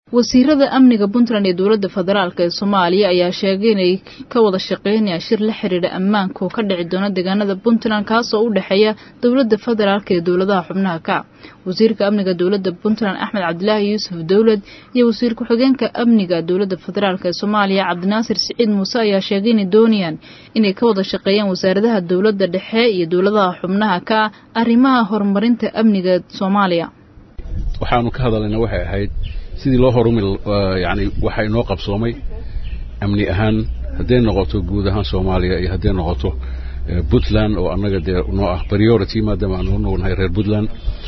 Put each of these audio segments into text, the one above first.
wasiirada amniga puntland iyo dowladda federaalk ee soomaaliya ayaa sheegay inay ka wada shaqeynayaan shir la xiriira ammaanka oo ka dhici doona deegaanada puntland kaasoo u dhexeeya dowladda federaalk iyo dowladaha xubnaha ka wasiirka amniga dowladda puntland axmed cabdilaahi yuusuf dowlad iyo wasiir ku-xigeenka amniga dowladda federaalk ee soomaaliya cabdinaasir siciid muuse ayaa sheegay inay doonayaan inay ka wada shaqeeyaan wasaaradaha dowladda dhexe iyo dowladaha xubnaha ka arrimaha horumarinta amniga soomaaliya waxaanu ka hadalnayna waxay ahayd sidii loo horumi yani waxaa inoo qabsoomay amni ahaan hadday noqoto guud ahaan soomaaliya iyo hadday noqoto puntland oo annaga dee noo ah priority maadaama aanu noognahay reer puntland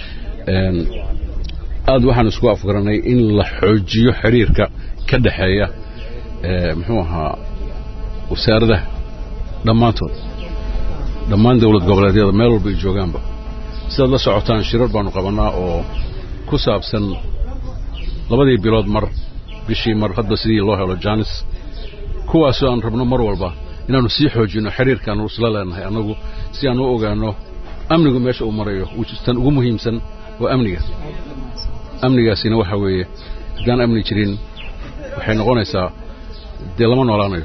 aad waxaan isku afgaranay in la xoojiyo xiriirka ka dhexeeya muxuu ahaa wasaaradaha dhammaantood dhammaan dowlad goboleedyada meel walba ay joogaanba sidaad la socotaan shirar baanu qabannaa oo ku saabsan labadii bilood mar bishii mar hadba sidii loo helo janis kuwaasoo aan rabno mar walba inaannu sii xoojinno xiriirkaannu isla leenahay annagu si aan u ogaanno amnigu meesha uu marayo tan ugu muhiimsan waa amniga amnigaasina waxaa weeye haddaan amni jirin waxay noqonaysaa dee lama noolaanayo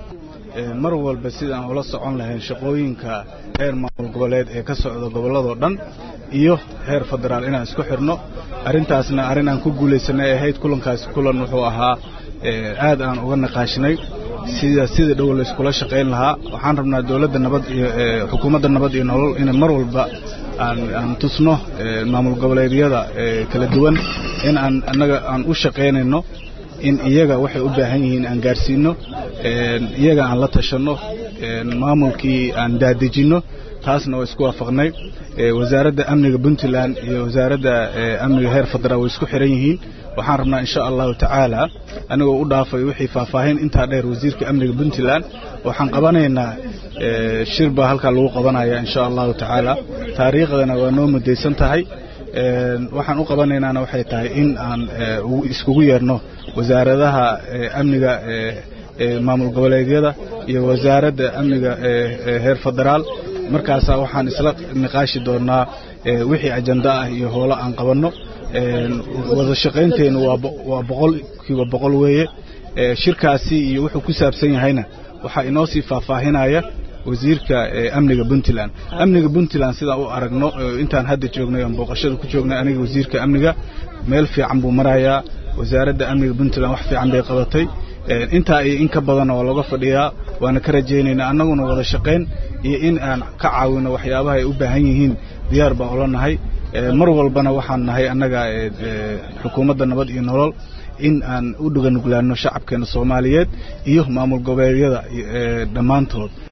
mar walba sidaan ula socon lahayn shaqooyinka heer maamul goboleed ee ka socda gobolladoo dhan iyo heer federaal inaan isku xidhno arrintaasna arrin aan ku guulaysanay ahayd kulankaasi kulan wuxuu ahaa aad aan uga naqaashnay sida sida dhow layskula shaqayn lahaa waxaan rabnaa dowladda nabad iyo xukuumadda nabad iyo nolol inay mar walba aan aan tusno maamul goboleedyada kala duwan in aan annaga aan u shaqaynayno in iyaga waxay u baahan yihiin aan gaarsiinno iyaga aan la tashanno maamulkii aan daadejinno taasna waa isku waafaqnay wasaaradda amniga puntland iyo wasaaradda amniga heer federaal way isku xihan yihiin waxaan rabnaa insha allahu tacaala anigoo u dhaafay wixii faahfaahin intaa dheer wasiirka amniga puntland waxaan qabanaynaa shir baa halkaa lagu qabanaya insha allahu tacaala taariikhdana waa noo mudaysan tahay waxaan u qabanaynaana waxay tahay in aan iskugu yeerno wasaaradaha amniga maamul goboleedyada iyo wasaaradda amniga heer federaal markaasaa waxaan isla niqaashi doonnaa wixii ajanda ah iyo hoolo aan qabanno wada shaqaynteennu waa boqolkiiba boqol weeye shirkaasi iyo wuxuu ku saabsan yahayna waxaa inoo sii faahfaahinaya wasiirka amniga puntland amniga puntland sidaan u aragno intaan hadda joognay oon booqashada ku joognay aniga wasiirka amniga meel fiican buu marayaa wasaaradda amniga puntland wax fiican bay qabatay intaa iyo in ka badanna waa looga fadhiyaa waana ka rajaynaynaa annaguna wada shaqayn iyo in aan ka caawino waxyaabaha ay u baahan yihiin diyaar baan ula nahay mar walbana waxaan nahay annaga xukuumadda nabad iyo nolol in aan u dhuganuglaanno shacabkeena soomaaliyeed iyo maamul goboleedyada dhammaantood